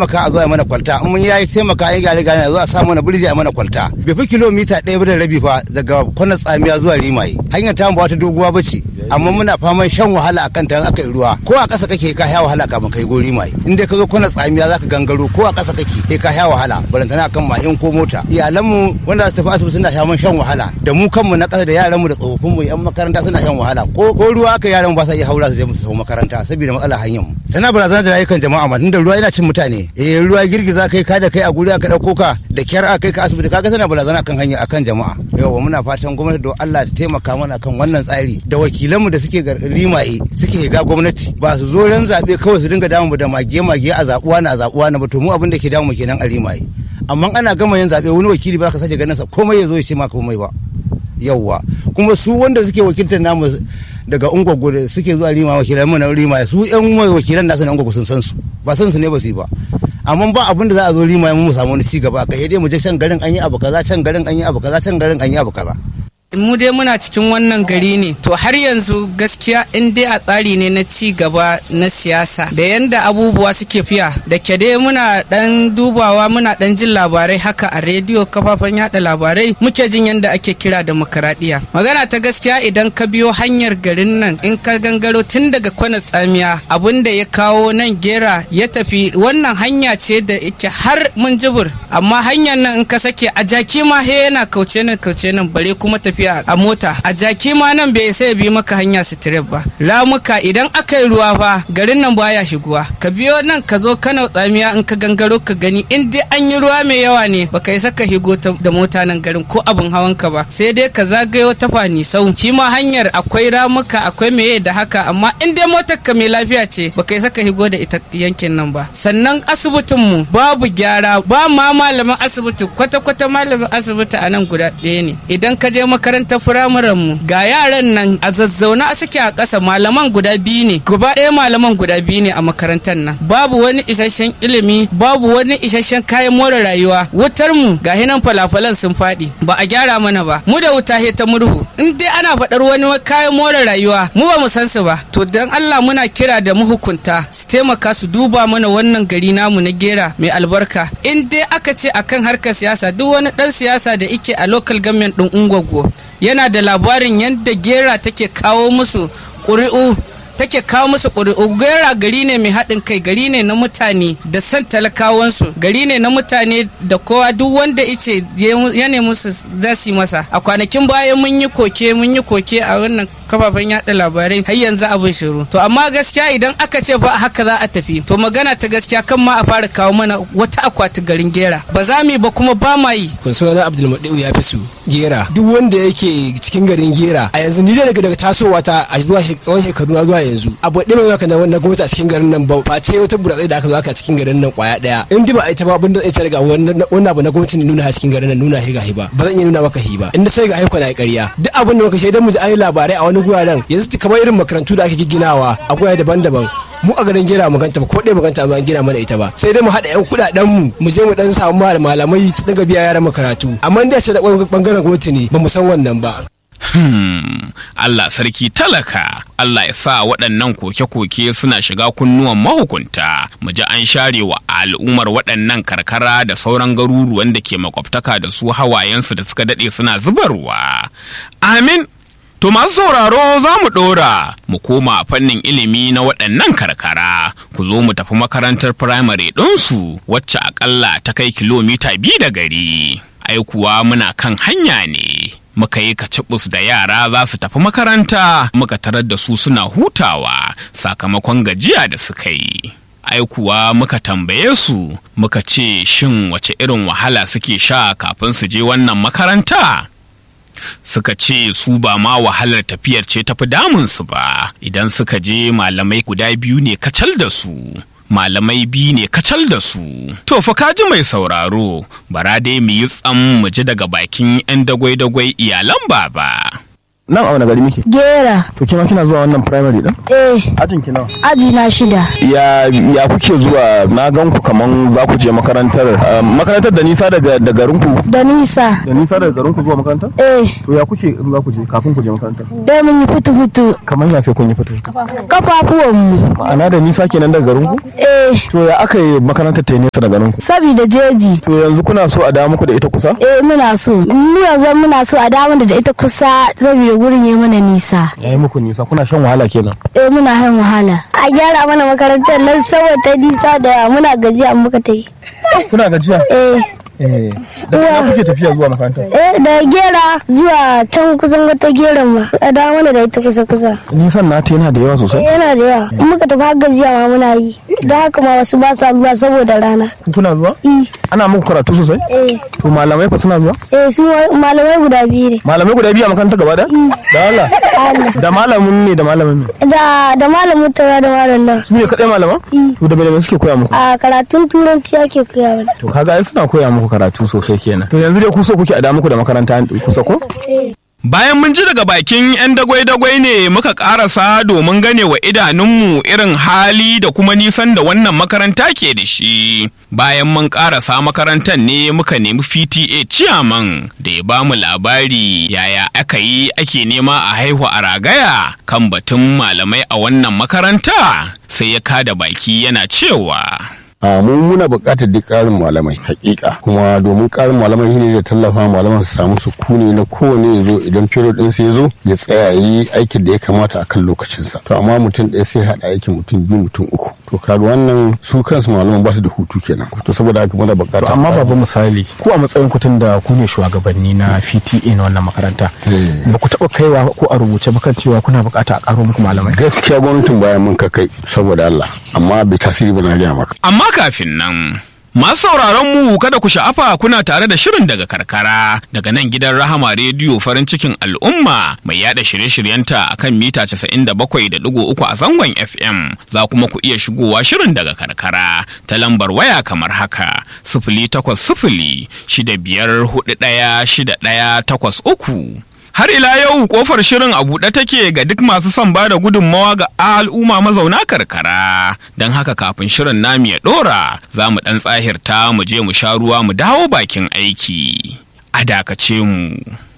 taimaka a zuwa mana kwalta in mun yayi taimaka ya gyare gyare a zuwa sa mana birji a mana kwalta bai fi kilomita ɗaya ba da rabi fa daga kwanan tsamiya zuwa rimaye hanyar ta ba wata doguwa ba ce amma muna faman shan wahala akan ta aka yi ruwa ko a ƙasa kake ka sha wahala kafin kai gori mai in dai ka zo kwanan tsamiya zaka gangaro ko a ƙasa kake kai ka sha wahala balantana akan mahin ko mota iyalanmu wanda za su tafi asibiti suna sha shan wahala da mu kanmu na ƙasa da yaranmu da tsofaffinmu yan makaranta suna shan wahala ko ko ruwa aka yaran ba sa iya haura su je musu makaranta saboda matsalar hanyar mu tana barazana da rayukan jama'a ma tunda ruwa yana cin mutane eh ruwa girgiza kai ka da kai a guri aka dauko ka da kyar aka kai ka asibiti kaga tana barazana kan hanya akan jama'a yawa muna fatan gwamnati don Allah ta taimaka mana kan wannan tsari da wakilanmu da suke rimaye suke ga gwamnati ba su zo ran zabe kawai su dinga damu da mage mage a zabuwa na zabuwa na ba to mu abin da ke damu kenan a rimaye amma ana gama yin zabe wani wakili ba ka sake ganin sa komai ya zo ya ce ma komai ba yauwa kuma su wanda suke wakiltar namu daga ungwaggo da suke zuwa rima wakilan mu na rima su yan wakilan nasu na ungwaggo sun san su ba san su ne ba su yi ba amma ba abin da za a zo rima mu samu wani cigaba kai dai mu je can garin an yi abu kaza can garin an yi abu kaza can garin an yi abu kaza mu dai muna cikin wannan gari ne to har yanzu gaskiya in dai a tsari ne na ci gaba na siyasa da yanda abubuwa suke fiya da ke dai muna dan dubawa muna dan jin labarai haka a rediyo kafafen yada labarai muke jin yanda ake kira demokradiya magana ta gaskiya idan ka biyo hanyar garin nan in ka gangaro tun daga kwana tsamiya abun da ya kawo nan gera ya tafi wannan hanya ce da yake har mun jibur amma hanyar nan in ka sake a jaki ma he yana kauce nan kauce nan bare kuma tafi tafiya a mota a jaki ma nan bai sai bi maka hanya sitiref ba ramuka idan aka yi ruwa fa garin nan baya shiguwa ka biyo nan ka zo kana tsamiya in ka gangaro ka gani in dai an yi ruwa mai yawa ne baka isa ka higo da mota nan garin ko abin hawan ka ba sai dai ka zagayo ta fani sau shi ma hanyar akwai ramuka akwai meye da haka amma in dai motar ka mai lafiya ce baka isa ka higo da ita yankin nan ba sannan asibitin mu babu gyara ba ma malamin asibiti kwata-kwata malamin asibiti a nan guda ɗaya ne idan ka je makarantar firamaren mu ga yaran nan a zazzauna suke a ƙasa malaman guda biyu ne gaba ɗaya malaman guda biyu ne a makarantar nan babu wani isasshen ilimi babu wani isasshen kayan more rayuwa wutar mu ga hinan falafalan sun faɗi ba a gyara mana ba mu da wuta he ta murhu in dai ana faɗar wani kayan more rayuwa mu ba mu san su ba to dan Allah muna kira da mahukunta su taimaka su duba mana wannan gari namu na gera mai albarka in dai aka ce akan harkar siyasa duk wani dan siyasa da ike a local government din ungwaggo yana da labarin yadda gera take kawo musu ƙuri'u take kawo musu ƙuri'u gera gari ne mai haɗin kai gari ne na mutane da son talakawansu gari ne na mutane da kowa duk wanda ice ya nemi su za su yi masa a kwanakin baya mun yi koke mun yi koke a wannan kafafen yaɗa labarai har yanzu abin shiru to amma gaskiya idan aka ce fa haka za a tafi to magana ta gaskiya kan ma a fara kawo mana wata akwati garin gera ba za mu yi ba kuma ba ma yi kun suna abdulmadu ya fi su gera duk wanda yake cikin garin gera a yanzu ni daga daga tasowa ta a zuwa tsawon shekaru na zuwa yanzu abu ɗaya mai zaka na gwamnati a cikin garin nan ba ba ce wata buratsai da aka zo aka cikin garin nan kwaya ɗaya in ba a ita ba abin da zai daga wannan abu na gwamnati ne nuna a cikin garin nan nuna hi gahi ba ba zan iya nuna maka hi ba in sai ga haiko na ƙarya duk abin da muka shaidan mu ji an yi labarai a wani guraren yanzu kamar irin makarantu da ake gigginawa a gurare daban-daban mu a garin gera maganta ba ko ɗaya maganta zuwa gina mana ita ba sai dai mu haɗa yan kuɗaɗen mu mu je mu dan samu malamai su dinga biya yaran makaratu amma da ce da bangaren gwamnati ne ba mu san wannan ba Hmm, Allah sarki talaka, Allah ya sa waɗannan koke-koke suna shiga kunnuwan mahukunta, mu ji an share wa al'ummar waɗannan karkara da sauran garuruwan da ke makwabtaka da su hawayensu da suka daɗe suna zubarwa. Amin. To masu sauraro za mu ɗora mu koma fannin ilimi na waɗannan karkara ku zo mu tafi makarantar firamare ɗinsu wacce aƙalla ta kai kilomita biyu da gari. Ai kuwa muna kan hanya ne. Muka yi kacibus da yara za su tafi makaranta muka tarar da su suna hutawa sakamakon gajiya da suka yi. Ai kuwa muka tambaye su muka ce shin wace irin wahala suke sha kafin su je wannan makaranta? suka ce su ba ma wahalar tafiyar ce tafi damunsu ba idan suka je malamai guda biyu ne kacal da su malamai biyu ne kacal da su to fa kaji mai sauraro bara dai mu yi tsam mu ji daga bakin 'yan dagwai-dagwai iyalan baba nan a wani gari muke Gera. to kima kina zuwa wannan primary din Eh, ajin ki nawa aji na shida. ya ya kuke zuwa na gan ku kaman za ku je makarantar ah, makarantar da nisa daga da garin ku Da nisa. da nisa daga garin ku zuwa makarantar Eh, to ya kuke in za ku je kafin ku je makarantar dai mun yi fitu-fitu. kaman ya sai kun yi fito Kafafuwanmu. ma'ana da nisa kenan daga garin ku Eh, to ya aka yi makarantar ta yi nesa da garin ku sabida jeji. to yanzu kuna so a dawo muku da ita kusa Eh, muna so. Mu yanzu muna so a dawo da ita kusa saboda gurin ya mana nisa. ya yi muku nisa kuna shan wahala kenan Eh, muna han wahala. A gyara mana makarantar nan saboda ta nisa da muna gajiya muka ta yi. kuna gajiya Eh, eh da ina kuke tafiya zuwa makarantar eh, da gera zuwa can kusan wata geran ma. A dawo mana da ita kusa-kusa. nisan nata yana da yawa sosai Yana da yawa. In muka tafi har gajiya ma muna yi. Da haka ma wasu ba sa zuwa saboda rana. kuna zuwa ana muku karatu sosai Eh, to malamai fa suna zuwa eh su malamai guda biyu ne. malamai guda biyu a makarantar gaba da da Allah da malamin ne da malamin ne Da da malamin tara da malam nan. su ne kadai malaman to da malamai suke koya muku A karatun turanci ake koya mana. to kaga ai suna koya muku karatu sosai kenan to yanzu dai ku so kuke a da muku da makaranta kusa ko Bayan mun ji daga bakin 'yan dagwai-dagwai ne muka karasa domin gane wa idanunmu irin hali da kuma nisan da wannan makaranta ke da shi. Bayan mun karasa makarantar ne muka nemi PTA ciyaman da ya bamu labari yaya aka yi ake nema a haihu a ragaya kan batun malamai a wannan makaranta sai ya kada baki yana cewa. a mun muna buƙatar duk ƙarin malamai hakika kuma domin ƙarin malamai shine da tallafa malaman su samu sukuni na kowane ya zo idan period din sai ya zo ya tsaya yi aikin da ya kamata a kan lokacinsa to amma mutum ɗaya sai haɗa aikin mutum biyu mutum uku to kaga wannan su kansu malaman ba su da hutu kenan to saboda haka muna buƙatar amma babu misali ku a matsayin kutun da ku ne shugabanni na PTA na wannan makaranta ba ku taɓa kaiwa ko a rubuce ba kan cewa kuna buƙata a ƙaro muku malamai gaskiya gwamnatin bayan mun kai saboda Allah amma bai tasiri ba na gaya maka Amma kafin nan, masu sauraron mu kada ku sha'afa kuna tare da shirin daga karkara daga nan gidan Rahama Rediyo farin cikin al'umma mai yada shirye-shiryenta a kan mita 97.3 a zangon FM. Za kuma ku iya shigowa shirin daga karkara ta lambar waya kamar haka sifili takwas sifili shida biyar hudu ɗaya shida ɗaya takwas uku. Har ila yau kofar shirin a buɗe take ga duk masu son ba da gudunmawa ga al'umma mazauna karkara. Don haka kafin shirin namu ya ɗora, za mu ɗan tsahirta mu je mu sha ruwa mu dawo bakin aiki. A dakace mu.